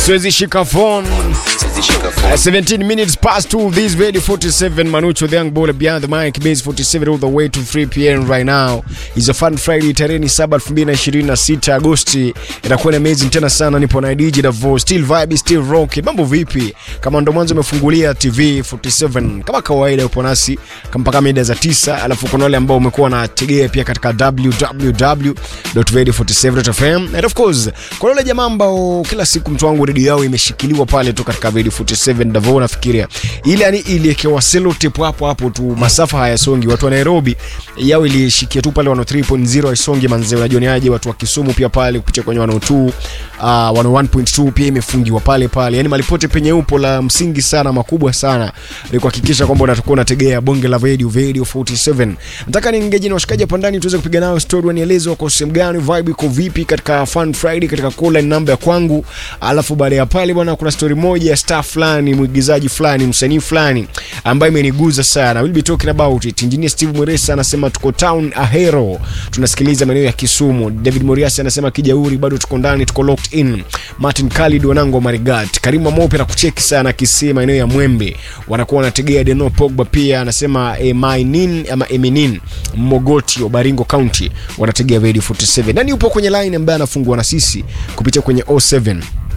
siwezi shika phone Uh, 17 minutes past 2 this radio 47 Manucho the young baller behind the mic base 47 all the way to 3 pm right now is a fun friday tarehe 7 2026 Agosti itakuwa ni amazing tena sana nipo na DJ Davo still vibe still rock mambo vipi kama ndo mwanzo umefungulia TV 47 kama kawaida upo nasi mpaka mida za 9 alafu kuna wale ambao umekuwa na tegea pia katika www.radio47.fm and of course kuna wale jamaa ambao kila siku mtu wangu redio yao imeshikiliwa pale tu katika Radio 47 Davo nafikiria ile yani iliekewa selotip hapo hapo tu masafa hayasongi watu wa Nairobi yao ilishikia tu pale 103.0 haisongi manze unajua ni aje watu wa Kisumu pia pale kupitia kwenye 102 uh, 101.2 pia imefungiwa pale pale yani malipote penye upo la msingi sana makubwa sana ni kuhakikisha kwamba unatakuwa unategea bonge la radio radio 47 nataka niingeje na washikaji hapa ndani tuweze kupiga nao story wanieleze wako sehemu gani vibe iko vipi katika fun friday katika call line namba ya kwangu alafu baada ya pale bwana kuna story moja ya star fulani mwigizaji fulani msanii fulani ambaye imeniguza sana we'll be talking about it engineer steve mweresa anasema tuko town ahero tunasikiliza maeneo ya kisumu david moriasi anasema kijauri bado tuko ndani tuko locked in martin khalid wanango marigat karimu mope na kucheki sana kisii maeneo ya mwembe wanakuwa wanategea deno pogba pia anasema emainin ama eminin mogotio baringo county wanategea radio 47 nani upo kwenye line ambaye anafungua na sisi kupitia kwenye 07